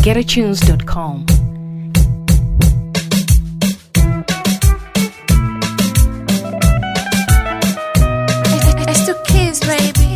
www.getatunes.com. It's the kids, baby.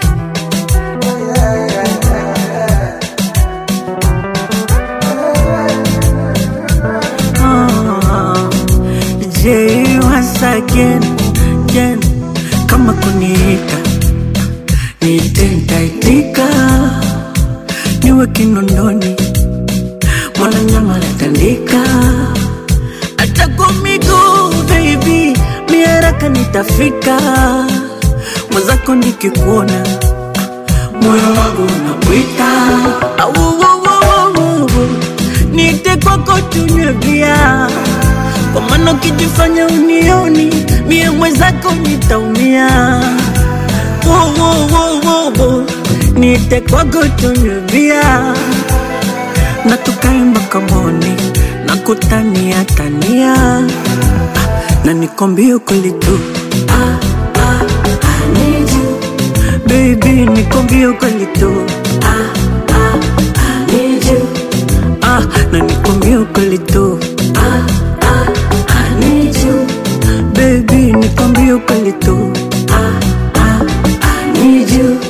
J once again, again. Kama kuniita niite nitaitika, niwe kinondoni mwana nyama natandika, hata kwa miguu baby, mi haraka nitafika, mwenzako nikikuona moyo wangu unapwita, Au, au, au, au, au. niite kwako tunywe bia kwa maana ukijifanya unioni mie mwenzako nitaumia. Wo, wo, wo, wo, wo. Niite kwako tunywe bia na tukae mpaka moni na kutania tania Ah, na nikwambie ukweli tu ah, ah, I need you. Baby, nikwambie ukweli tu ah, ah, I need you. Ah, na nikwambie ukweli tu ah, ah, I need you. Baby, nikwambie ukweli tu ah, ah, I need you.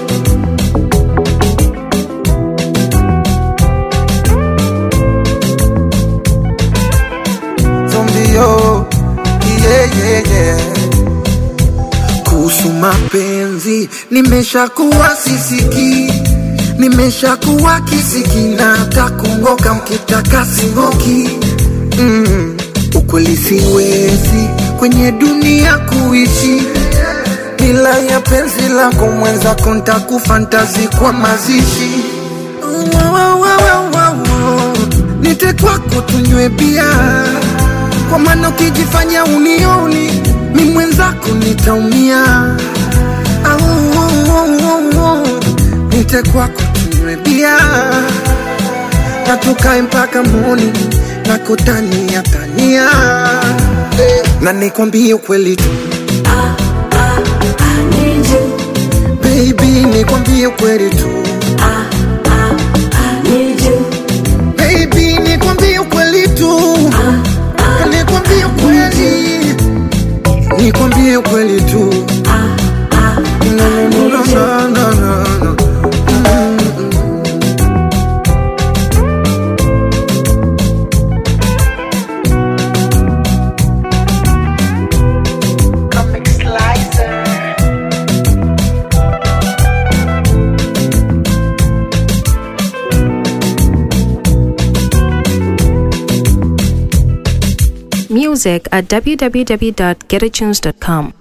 zombio yeah, yeah, yeah. kuhusu mapenzi nimeshakuwa sisiki nimeshakuwa kisiki na hata kungoka mkitaka singoki mm. ukweli siwezi kwenye dunia kuishi bila ya penzi lako mwenzako ntakufantazi kwa mazishi Wa, wa, wa, wa, wa, wa. nite kwako tunywe bia kwa maana ukijifanya unioni mi mwenzako nitaumia Au, au, au, au, au. nite kwako tunywe bia na tukae mpaka moni na kutania tania Eh, na nikwambie ukweli tu I need you. baby nikwambie ukweli tu I need you. baby nikwambie ukweli tu nikwambie ukweli nikwambie ukweli tu No, no, no, no, no, no, no. Music at www.getatunes.com.